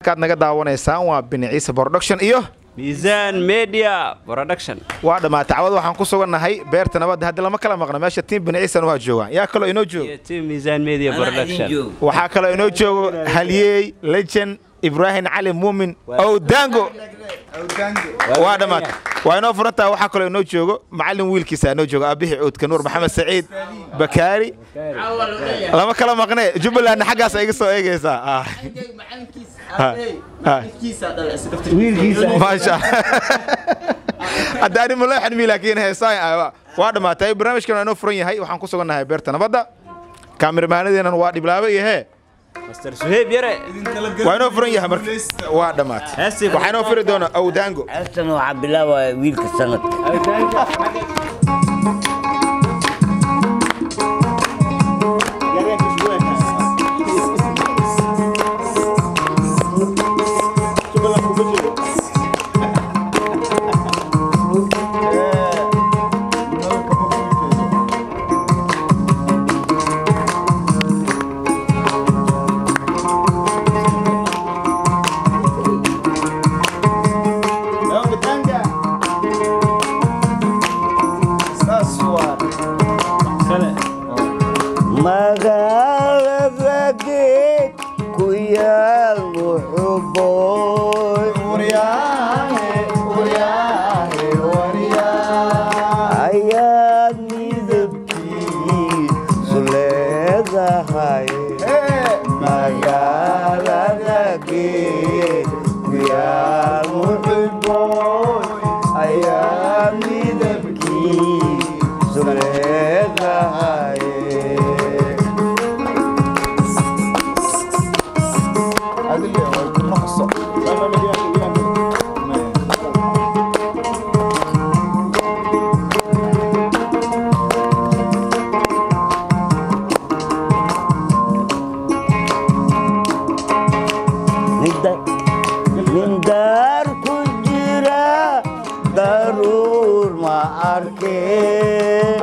kaad naga daawanaysaan waa bini ciise production iyo miisaan media production waa dhammaatay cawad waxaan ku sugannahay beerta nabadda hadda lama kala maqno meesha tiim bini ciisan waa joogaan yaa kaloo inoo joogo iyo team miisaan media production waxaa kaloo inoo joogo halyeey legend ibraahim cali muumin owdango waa dhammaatay waa inoo furantaha waxaa kaloo inoo joogo macallin wiilkiisa inoo joogo aabihii cuudka nuur maxamed saciid bakaari lama kala maqnee jubbalandna xaggaas iga soo eegaysaa Ah. maasha hadda ani maleexan mi laakiin heesaan waa dhammaatay barnaamijkan waa inoo furan yahay waxaan ku sugannahay beerta nabadda kaamirmaanadeenan waa dhiblaabo iyo hee master suheeb yare waa inoo furan yahay marka waa dhammaatay heestii waxaa inoo furi doona awdaango heestan waxaa bilaabaya wiilka sanadka magaalada geed ku yaal wuxuboy ayaad midabkiisu leedahay magaalada geed ku yaal wuxuboy ayaad midabkiisu leedahay nin daar ku jira daruur ma arkeen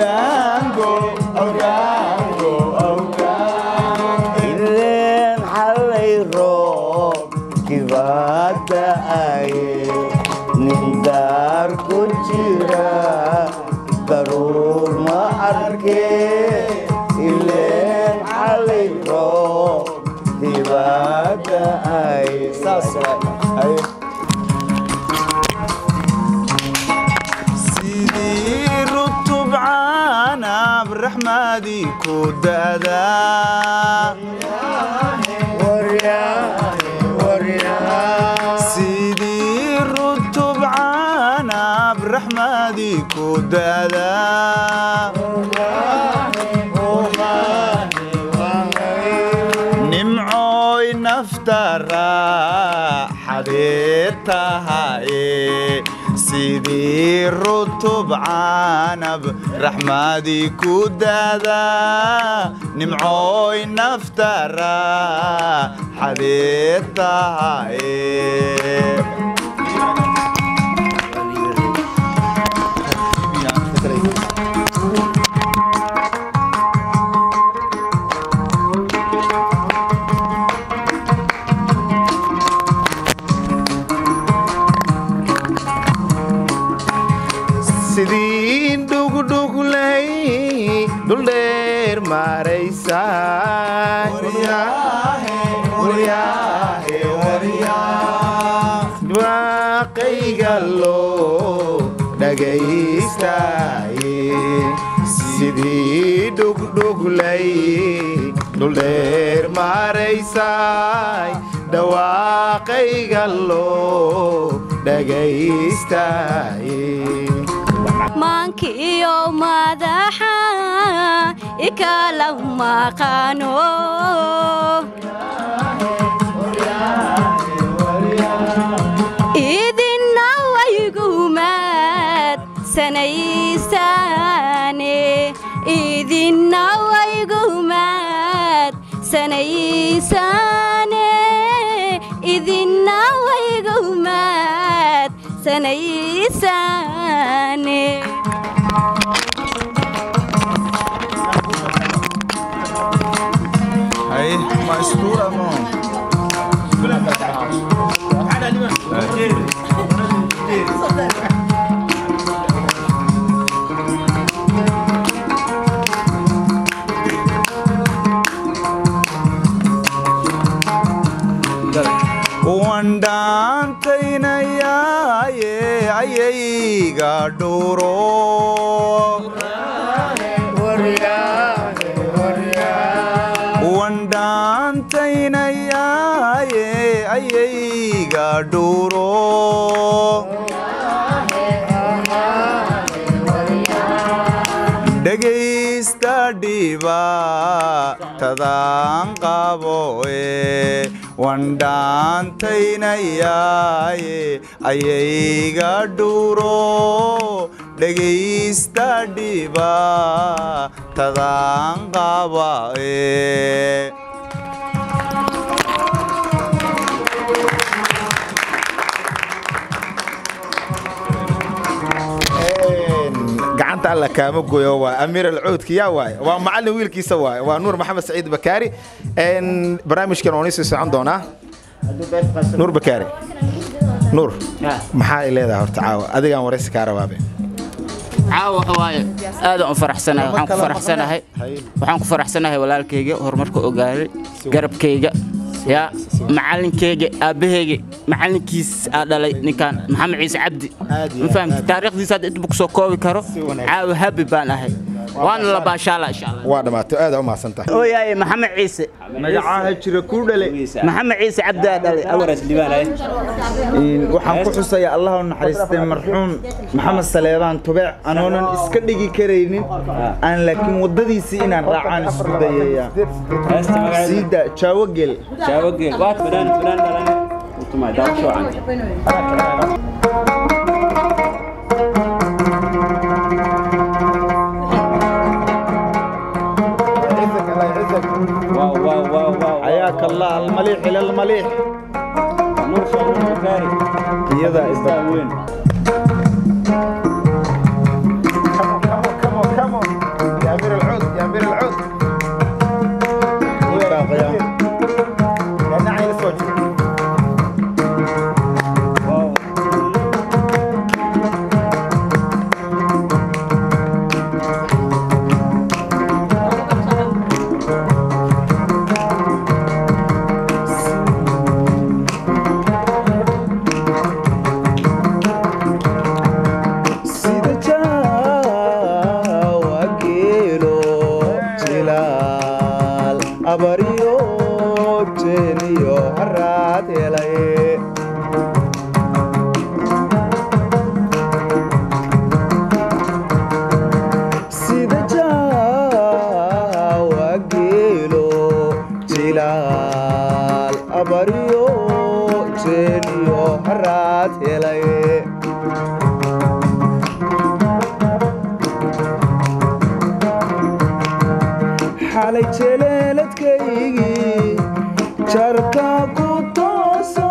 ileen xalay roob kibaada aye nin daar ku jira daruur ma arkeen ileen xalay roob kibaada aye sidii rutub caanab raxmadii ku da'daa sidii rutub caanab raxmadii ku da'daa nimcooy nafta raaxadee tahaye sidii rutub caanab raxmadii ku da'daa nimcooy nafta raaxadee tahaye sidii dhugdhuglay dhuldheer maaraysaa dhawaaqayga loo dhagaystaye sidii dhugdhuglay dhuldheer maaraysaay dhawaaqayga loo dhagaystaye maankiyo madaxa ikala maqano idina waygumaad sanaysaane idina waygumaad sanaysaane idina waygumaad sanaysaane Aí, mais tua mão. wandhaantaynayaaye ayayga dhuro wandhaantaynayaaye ayayga dhuro dhegaysta dhibaatadaan qabo ee wandhaantaynayaaye ayayga dhuro dhegaysta dhibaatadaan qaba ee gacanta alla kaama goyo waa amiir alcuudki yaa waaye waa macallin wiilkiisa waaye waa nuur maxamed saciid bakaari Een, barnaamijkan waan isii socon doonaa nuur bakaari nuur maxaa ay leedahay horta caawa adigaan waraysi kaa rabaabe caawa waxa waaye aadaan u faraxsanahay waxaan ku faraxsanahay waxaan ku faraxsanahay walaalkayga horumarka ogaaday garabkayga yaa macallinkayga aabbahayga macallinkiis aa dhalay ninkan maxamed ciise cabdi Aad iyo ma fahamti taariikhdiisa hadda inta kusoo koobi karo caawa habi baan ahay waana la baashaala insha allah waa dhammaatay aad u mahadsan tahay ooyaaye maxamed ciise magacaha jira ku dhale maxamed ciise cabdi aa dhalay awaras libaanay waxaan ku xusayaa allah u naxariistay marxuum maxamed saleebaan tubeec anoonan iska dhigi karaynin aan laakiin waddadiisii inaan raacaan isku dayaya heesta magaceeda siida jaawogel jaawageel waad fanaan fanaan dhalan utumay daawasho wacan waaw waaw waaw waaw xayaaka allah almaliix ila almaliix nuur soo nuur bakaari iyadaa isda istaa weyn sida jaawa geelo jilaal abariyo jeeniyo haraad helay sida jaawa geelo jilaal abariyo jeeniyo haraad helay xalay jeleeladkaygii jarka ku tooso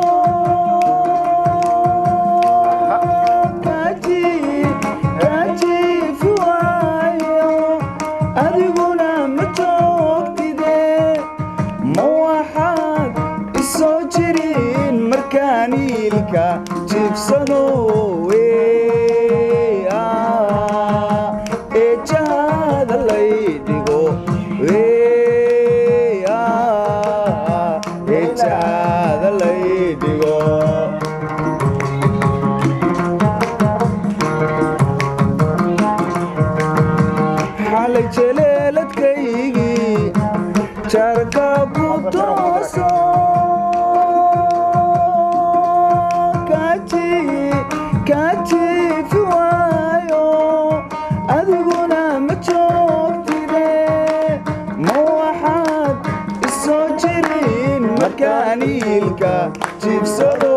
kajiifi waayo adiguna ma joogtide ma waxaad isoo jirin markaan iilka jiibsado wey ah, ee jahada lay dhigo wey ah, ee jahada lay dhigo xalay jeleeladkaygii jarka ku tooso kaji- kajiifi waayo adiguna ma joogtide ma waxaad isoo jirin markaan iilka jiibsado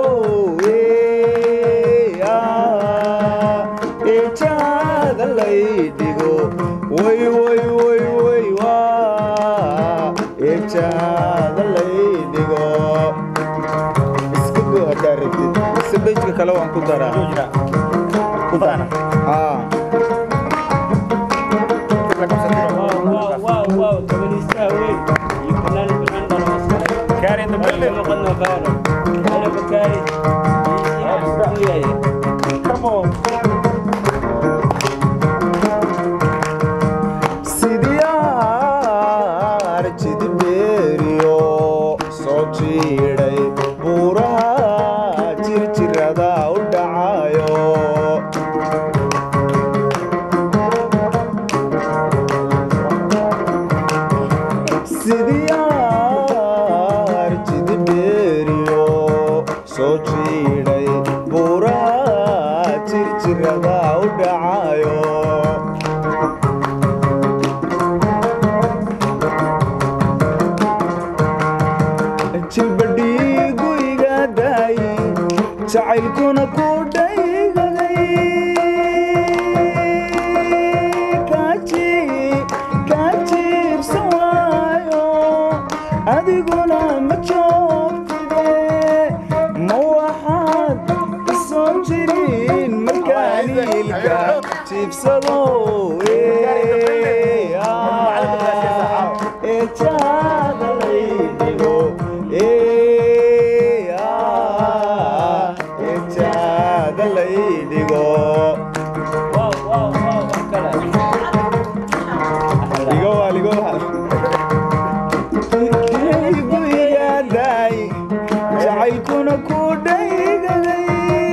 wey ah, ee jahada lay dhigo way way way way waa ee jahada lay dhigo iska go haddaa rabtid mise bejka kale waan ku daraa ku dara haa waaw waaw waaw waaw gabadhiistaha weyn iyo fanaan fanaan dhalo askare Kaari in the building. Aynu qadno qaado. Aynu bakaari. soo jiidhay buuraha jirjirada u dhacayo jilbadhiigu iga daay jacaylkuna ku dhaygaday kaa jiibsan waayo adiguna ma joogtide ma waxaad soo jirin markaan ilka jiibsado ee jaada laydhigo ee jaada laydhigo ligo waa ligo waa guyigaaday jacaylkuna ku dhaygaday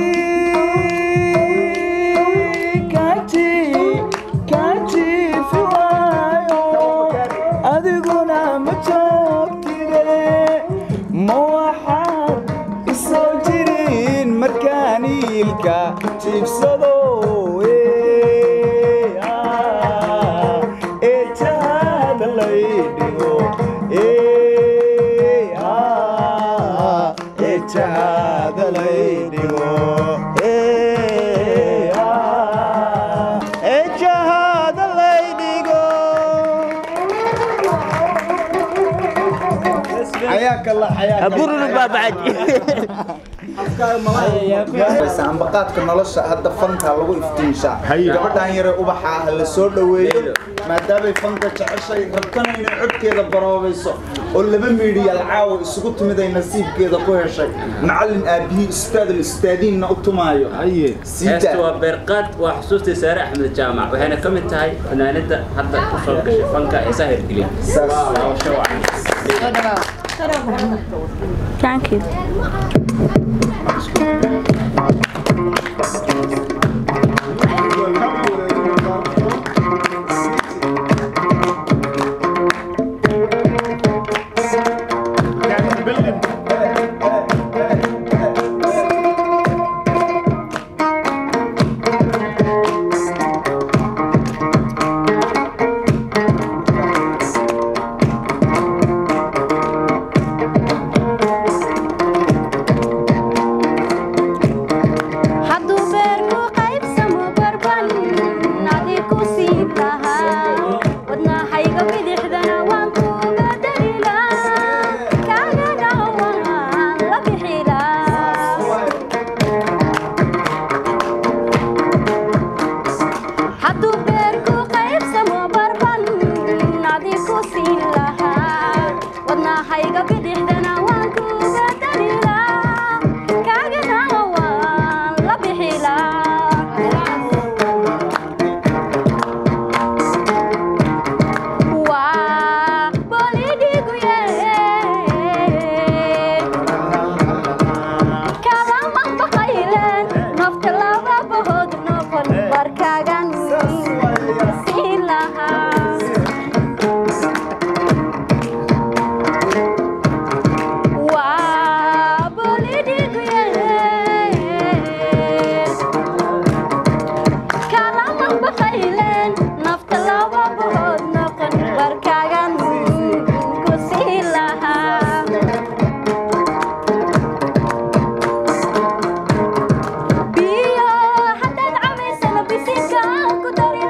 kaaji kaajiifi waayo adiguna ma joogtide ma waxaad isoo jirin markaan iilka jiibsado ee ee jaada laydhigo ee ee jaada laydhigo ee ee jaada laydhigo حياك الله حياك bururu baabacad ambaqaadka nolosha hadda fanka lagu iftiinshaa gabadhan yare ubaxa ah la soo dhoweeyo maadaamay fanka jeceshay rabtana inay codkeeda baroobayso oo laba miidhiyal caawa isugu timiday nasiibkeeda ku heshay macallin aabihii ustaadul ustaadiinna u tumaayo heesta waa beerqaad waa xusuustii saare axmed jaamac waxayna ka mid tahay fanaanada hadda ku soo gashay fanka ee sahir geliya daawasho wacan Thank you. hadduu beerku qaybsamo barban adiku siin lahaa wadnahayga bidixdana waan kuga dalilaa kaagana waan la bixilaa hadduu beerku qaybsamo barban adiku siin lahaa wadnahayga bidixdana waan kuga dalilaa kaagana waan la bixilaa waa bolidhiguye kalama baqaylen nafta laba bahood noqon barkaagan siin lahaa waa bolidhiguye kalama baqaylen nafta laba bahood noqon barkaagan ku siin lahaa biyo haddaad cabaysana bisinka ku dari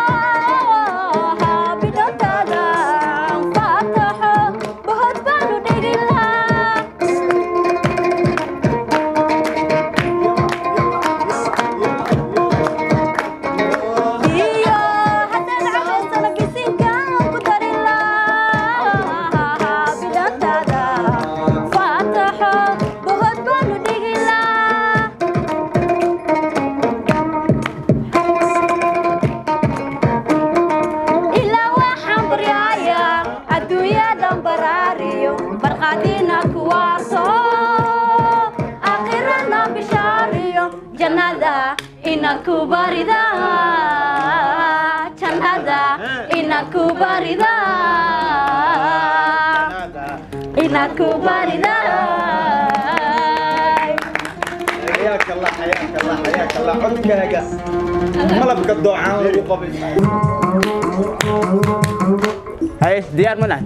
lahaa bidhantaada faataxo bahod baanu dhigi lahaa biyo haddaad cabaysana bisinka ku dari lahaa bidhantaada faataxo bahod baanu dhigi lahaa ilaa waxaan baryaaya adduunyadan baraariyo barqaadina kuwaaso aakhirana bishaariyo jannada inaad ku barida jannada inaad ku barida inaad ku barida allah xayaaka allah xayaaka allah codkaaga malabka doocaan lagu qabay haye diyaar ma nahay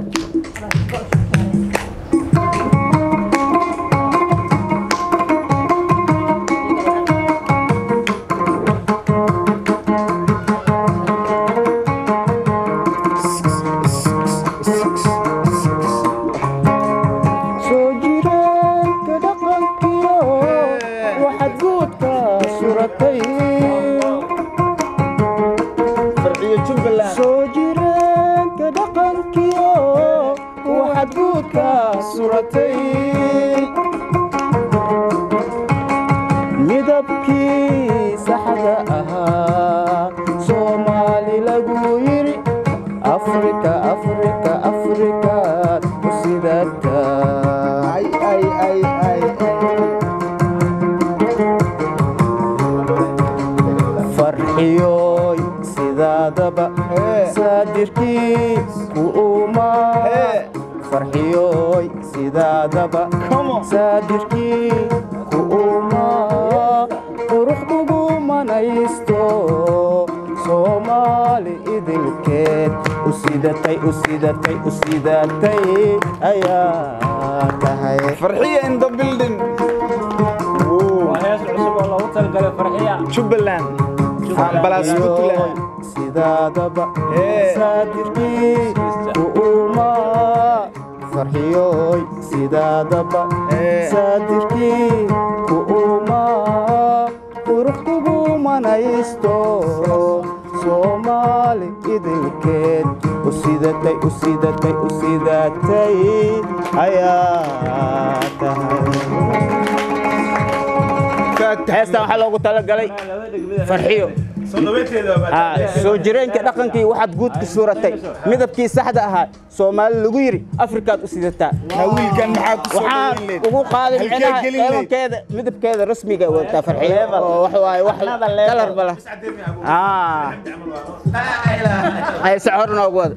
soo jireenka dhaqankiyo waxaad guudka suratay farciyo jubbaland soo jireenka dhaqankiyo waxaad guudka suratay midabkii saxda ahaa soomaali lagu yiri afrika afrika afrikaad ku sidata ay ay ay ay farxiyoy sidaadaba saadirkii ku umaa farxiyoy sidaadaba saadirkii ku umaa qurux kugu manaysto soomaali idilkeed u sidatay u sidatay u sidatay ayaa tahay farxiya in the building hees cusub oo loogu talagalay farxiya jubbaland ambalaas puntland sidaadaba Ee. saadirkii ku umaa farxiyoy sidaadaba Ee. saadirkii ku umaa qurux kugu manaysto soomaali idilkeed u sidatay u sidatay u sidatay ayaa tahay heestan waxaa loogu talagalay farxiyo Ah, soo jireenka dhaqankii waxaad guud ku suuratay midabkii saxda ahaa soomaali lagu yiri afrikaad u sidataa na wiilkan maxaa ku soo waxaan dhaweyn leed ugu qaaday Halkee micnaha gelin leed? eebankeeda midabkeeda rasmiga ay wadataa farxiyo oo wax waaye wax kalar bala ah ay socor noogu wada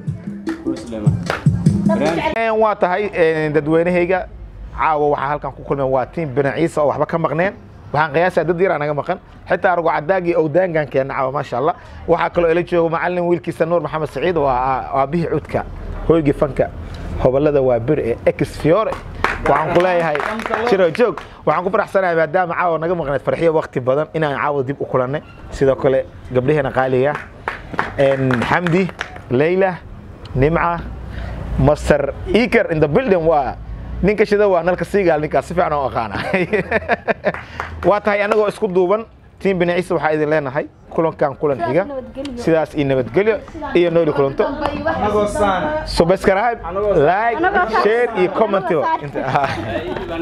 Een, waa tahay een, dadweynahayga caawa waxaa halkan ku kulmeen waa tiim bina ciise oo waxba ka maqneen waxaan qiyaasaa dad yaraa naga maqan xitaa argo cadaagii owdaangan keena caawa maasha allah waxaa kaloo ila jooga macalin wiilkiisa nuur maxamed saciid waa aabihii cudka hoygii fanka hobolada waa bir ee ex fiore waxaan ku leeyahay jiro joog waxaan ku faraxsanahay maadaama caawa naga maqneed farxiyo waqti badan inaan caawa dib u kulannay sidoo kale gabdhaheena qaaliga een, xamdi leyla nimca master eaker in the building waa ninka shida waa nalka siigaal ninkaas si fiican oo aqaana waa tahay anagoo isku duuban tiim bini ciise waxaa idin leenahay kulankan kulan xiga sidaas iyo nabadgelyo iyo nooli kulanto anagoo saan subscribe like share iyo comment